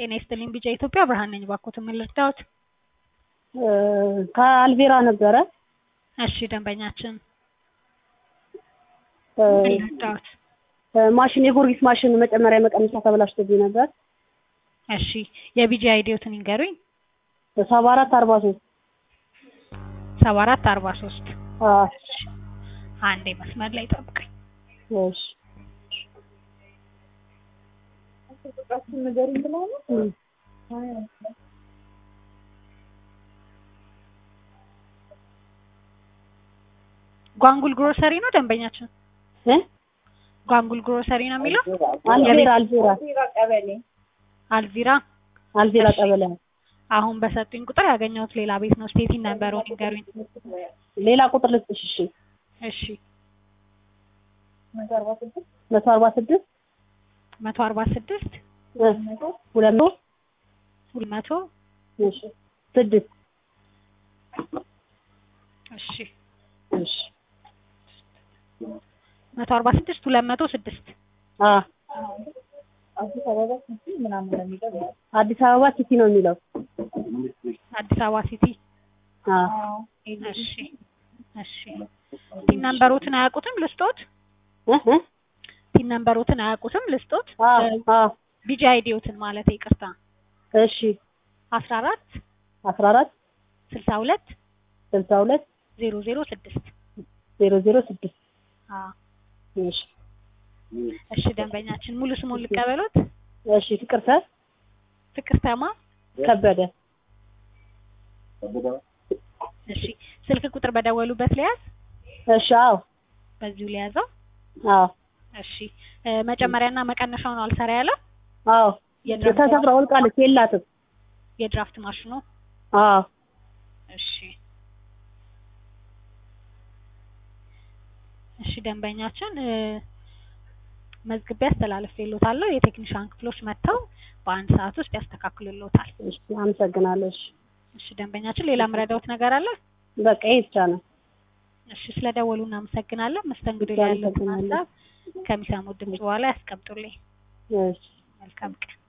ጤና ይስጥልኝ ቢጫ ኢትዮጵያ ብርሃን ነኝ። እባክዎትን ምን ልርዳዎት? ከአልቬራ ነበረ። እሺ ደንበኛችን እ ምን ልርዳዎት? ማሽን የጎርጊስ ማሽን መጨመሪያ መቀነሻ ተበላሽቶብኝ ነበር። እሺ የቢጂ አይዲዎትን ይንገሩኝ። ሰባ አራት አርባ ሶስት ሰባ አራት አርባ ሶስት አንዴ መስመር ላይ ጠብቀኝ። እሺ ጓንጉል ግሮሰሪ ነው ደንበኛችን? እ ጓንጉል ግሮሰሪ ነው የሚለው? አልቬራ አልቬራ አልቪራ አልቬራ እሺ። ቀበሌ አሁን በሰጡኝ ቁጥር ያገኘሁት ሌላ ቤት ነው። ስቴቲ ነምበሩን ይንገሩኝ። ሌላ ቁጥር ልስጥሽ። እሺ እሺ መቶ አርባ ስድስት መቶ አርባ ስድስት እ ሁለት መቶ ሁለት መቶ እሺ ስድስት እሺ እሺ መቶ አርባ ስድስት ሁለት መቶ ስድስት አ አዲስ አበባ ሲቲ ነው የሚለው። አዲስ አበባ ሲቲ አ እሺ እሺ ቲን ነምበሮትን አያውቁትም ልስጦት? እ እ ቲን ነምበሮትን አያውቁትም ልስጦት? አ አ ቢጂ አይዲዎትን ማለት ይቅርታ እሺ አስራ አራት አስራ አራት ስልሳ ሁለት ስልሳ ሁለት ዜሮ ዜሮ ስድስት ዜሮ ዜሮ ስድስት አዎ እሺ እሺ ደንበኛችን ሙሉ ስሙን ልቀበሎት? እሺ ፍቅርተ ፍቅርተማ ከበደ እሺ ስልክ ቁጥር በደወሉበት ሊያዝ እሺ አዎ በዚሁ ሊያዘው አዎ እሺ እ መጨመሪያና መቀነሻው ነው አልሰራ ያለው አዎ የድራፍት ተሰብራ ወልቃለች የላትም የድራፍት ማሽኑ አዎ እሺ እሺ ደንበኛችን እ መዝግቤ አስተላልፌልዎታለሁ የቴክኒሻን ክፍሎች መጥተው በአንድ ሰዓት ውስጥ ያስተካክሉልዎታል እሺ አመሰግናለሁ እሺ እሺ ደንበኛችን ሌላ ምረዳዎት ነገር አለ በቃ ይሄ ብቻ ነው እሺ ስለደወሉ እናመሰግናለን መስተንግዶ ላይ ያለውን አመሰግናለሁ። ሀሳብ ከሚሰሙት ድምጽ በኋላ ያስቀምጡልኝ እሺ መልካም ቀን